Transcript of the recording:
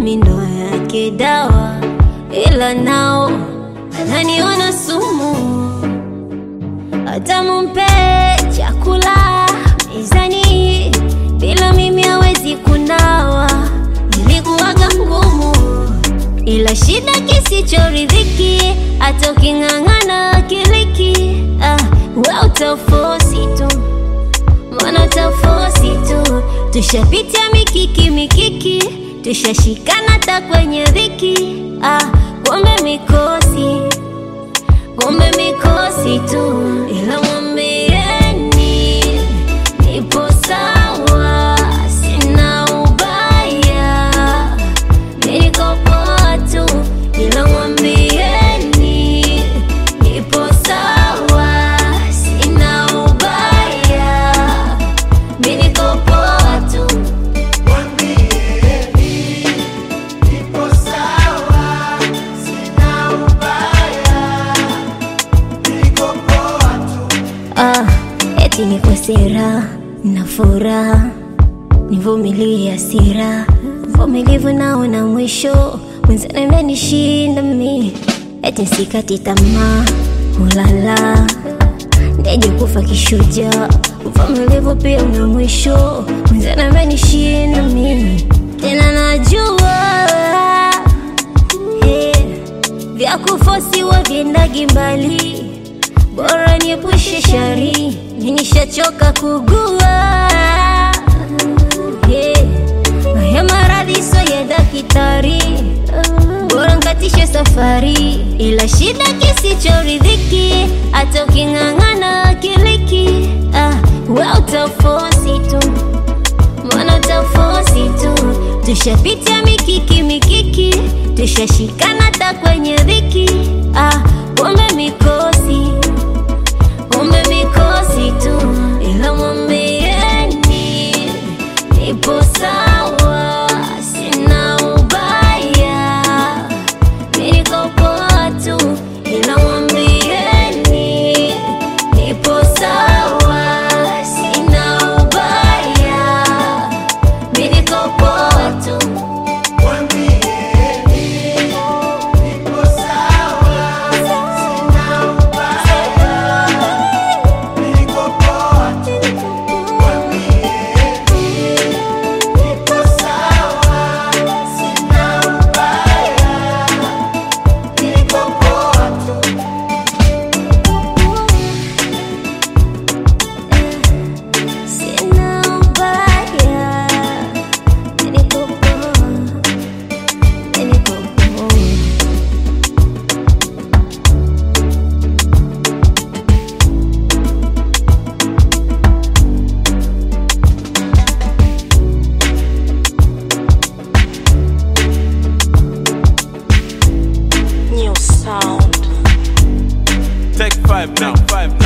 mindo yake dawa, ila nao ananiona sumu. Hata mumpe chakula mezani, bila mimi hawezi kunawa. Ilikuwaga ngumu, ila shida kisichoridhiki, hata uking'ang'ana kiliki, ah, we utafosi tu Mbona utafosi tu? Tushapitia mikiki mikiki, tushashikana hata kwenye dhiki. Ah, kumbe mikosi, kumbe mikosi tu, ila mwambieni nipo sawa, sina ubaya, mi niko poa tu, ila mwambieni nipo sawa, sina ubaya, mi niko poa tu. Ah, eti niko sera na furaha, nivumilie hasira, vumilivu naona mwisho, mwenzani amenishinda mi, eti sikati tamaa, ulala ndeje kufa kishujaa, uvumilivu pia una mwisho, mwenzani amenishinda mimi, tena najua eh, vya kufosiwa vyendagi mbali bora niepushe shari, nishachoka kugua yeah. Haya maradhi so ya daktari, bora nkatishe safari, ila shida kisichoridhiki, hata uking'ang'ana kiliki, ah, we utafosi tu Mbona utafosi tu? Tushapitia mikiki mikiki, tushashikana hata kwenye dhiki. Ah, kumbe mikosi, kumbe mikosi tu, ila mwambieni nipo sawa, sina ubaya, mi niko poa tu, ila mwambieni nipo sawa, sina ubaya, mi niko poa tu. Sina ubaya, mi niko poa, mi niko poa. New sound. Take five now. Five now.